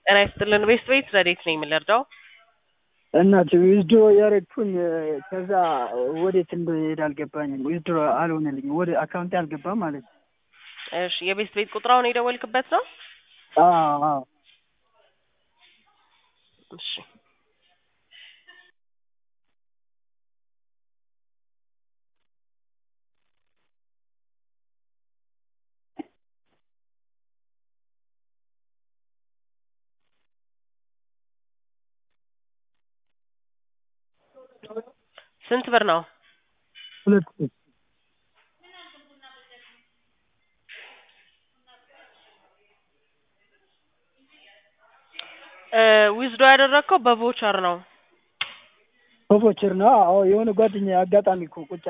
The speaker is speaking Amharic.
ጤና ይስጥልን ቤስት ቤት ረዴት ነኝ የምንረዳው? እናት ዊዝድሮ ያረግኩኝ ከዛ ወዴት እንደሄድ አልገባኝም። ዊዝድሮ አልሆነልኝም። ወደ አካውንቴ አልገባም ማለት ነው። እሺ የቤስት ቤት ቁጥራውን የደወልክበት ነው? አዎ አዎ። እሺ ስንት ብር ነው? ሁለት ሺህ ዊዝዶ ያደረግከው በቮቸር ነው። በቮቸር ነው። አዎ የሆነ ጓደኛ አጋጣሚ እኮ ቁጭ